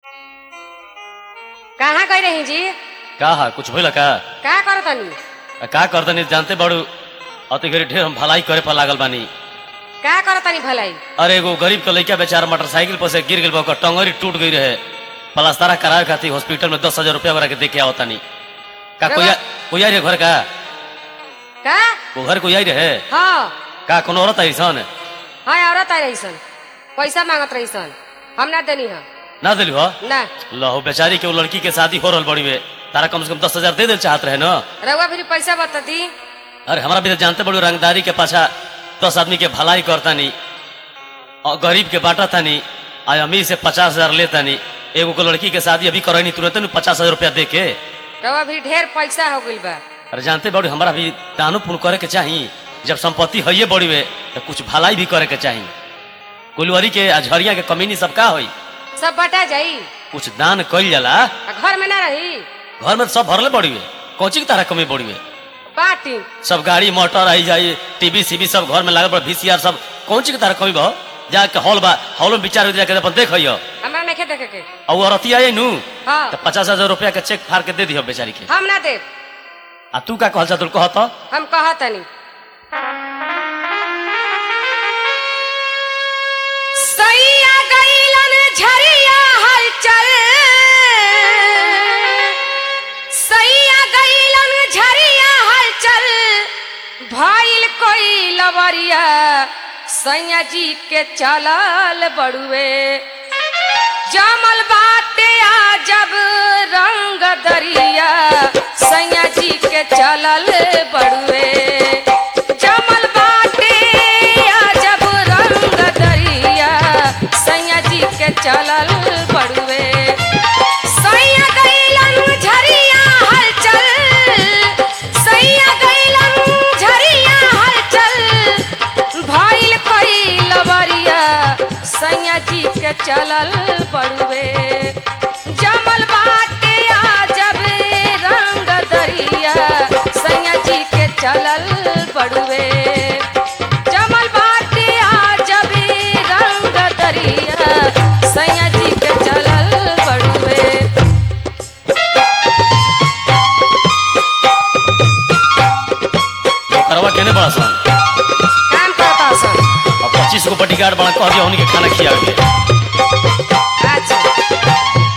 कहाँ गई रही जी का हा कुछ भइल का का करतनी आ, का करतनी जानते बड़ू अति घड़ी ढेर हम भलाई करे पर लागल बानी का करतनी भलाई अरे एगो गरीब के लइका बेचारा मोटरसाइकिल पर से गिर गेल बा ओकर टंगरी टूट गई रहे पलास्तारा करावे खातिर हॉस्पिटल में दस हजार रुपया वगैरह के देके आवतानी का कोई आ- कोई आई रहे घर का का वो घर कोई आई रहे हाँ का कोनो औरत आई सन हाँ औरत आई रही सन पैसा मांगत रही सन हम ना देनी है ना दिलू हो ना लहो बेचारी के वो लड़की के शादी हो रहल बड़ी में तारा कम से कम दस हजार दे दे चाहत रहे ना रउआ फिर पैसा बता दी अरे हमारा भी तो जानते बड़ू रंगदारी के पाछा दस आदमी के भलाई करतानी और गरीब के बांटा तानी आ अमीर से पचास हजार लेतानी एगो को लड़की के शादी अभी करनी तुरंत न पचास हजार रुपया दे के रउआ फिर ढेर पैसा हो गइल बा अरे जानते बड़ू हमारा भी दानो पुण्य करे के चाही जब संपत्ति है बड़ी वे तो कुछ भलाई भी करे के चाही कुलवरी के आ झरिया के कमीनी सब का होई सब बटा जाई कुछ दान कइल जाला आ घर में ना रही घर में तो सब भरले बड़ी वे कौची की तरह कमी बड़ी वे बाटी सब गाड़ी मोटर आई जाई टीवी सीवी सब घर में लागल बा वीसीआर सब कौन चीज के तरह कमी बा जाके हॉल बा हॉल में विचार जाके अपन देख हियो हमरा नहीं देखे के और वो औरती आई नु हाँ तो पचास हजार रुपया के चेक फाड़ के दे दियो बेचारी के हम ना दे आ तू का कहल चातुल कहत हम कहतनी सैया गईलन झरिया हलचल सैया गईलन झरिया हलचल भइल कोई लवरिया सैया जी के चलल बड़ुए जमल बाटे आ जब रंग दरिया सैया जी के चलल बड़ुए जमल बाटे आ जब रंग दरिया सैया जी के चलल बड़ुए सैया गईलन झरिया हलचल सैया गईलन झरिया हलचल भइल कोई लवरिया सैया जी के चलल बड़ुए जमल बाटे आ जब रंग दरिया सैया जी के चलल बड़ुए जमल बाटे आ जब रंग दरिया सैया जी के चलल बड़ुए करवा केने बड़ा सन काम करता सन और पच्चीस गो बॉडीगार्ड बड़ा कह दिया उन्हीं के खाना खियावे अच्छा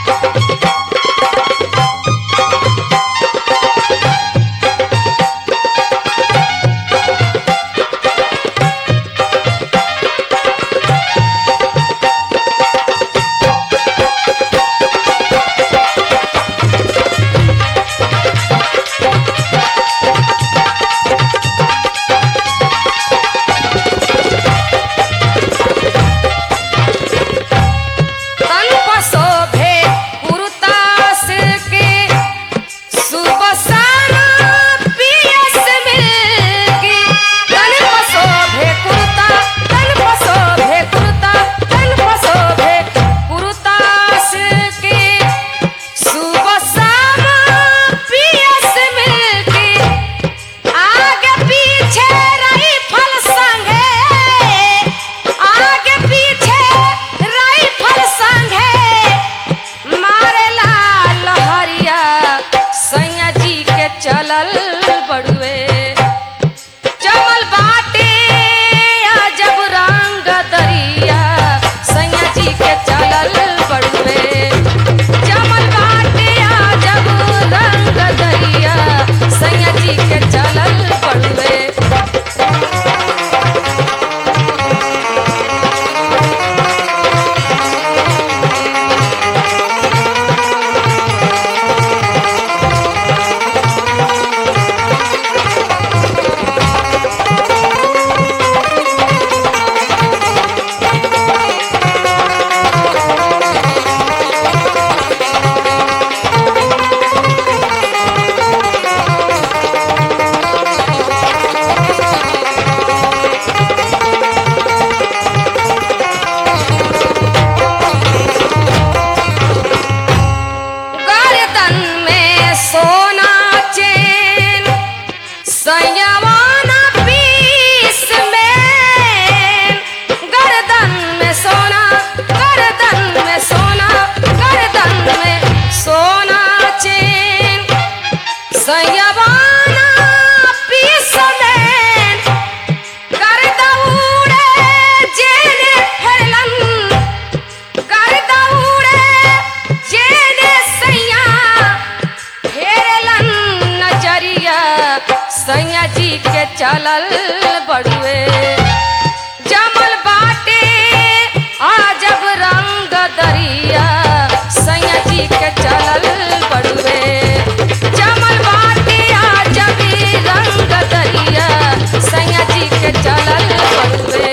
चलल बड़ुए जमल बाटे आजब रंग दरिया सैया जी के चलल बड़ुए जमल बाटे आजब रंग दरिया सैया जी के चलल बड़ुए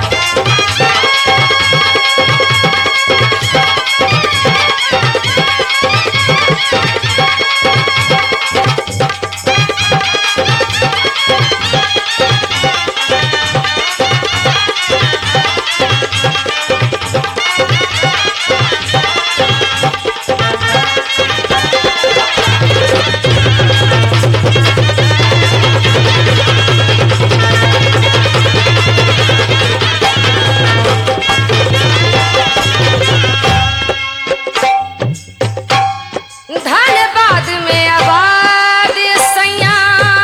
धनबाद में आबाद सैया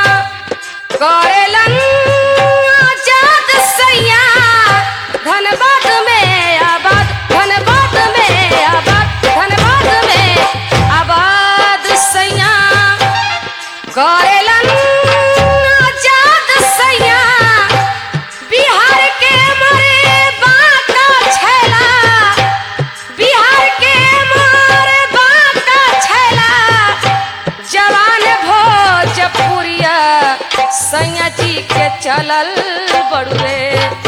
करेलन आजाद सैया धनबाद में आबाद धनबाद में आबाद धनबाद में आबाद सैया करेलन आजाद सैया बिहार के मरे बाका छैला बिहार के मारे बाका छैला जवान भोजपुरिया सैया जी के चलल बड़ुए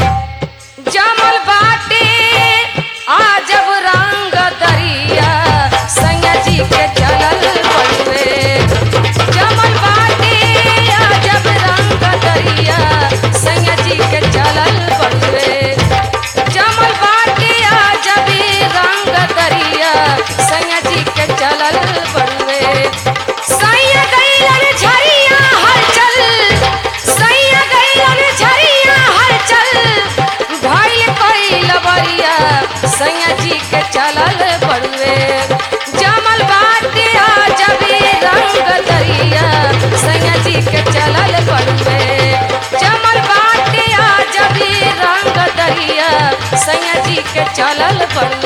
जमल बाटे आजब रंग दरिया सैया जी के चलल बड़ुए जमल बाटे आजब रंग दरिया सैया जी के चलल बड़ुए जमल बाटे आजब रंग दरिया सैया जी के चलल बड़ुए सैया गईलन झरिया हलचल सैया गईलन झरिया हलचल भइल कइल बरिया सैया जी के चलल बड़ुए जमल बाटे आजब रंग दरिया सैया जी के चलल बड़ुए जमल बाटे आजब रंग दरिया सैया जी के चलल बड़ुए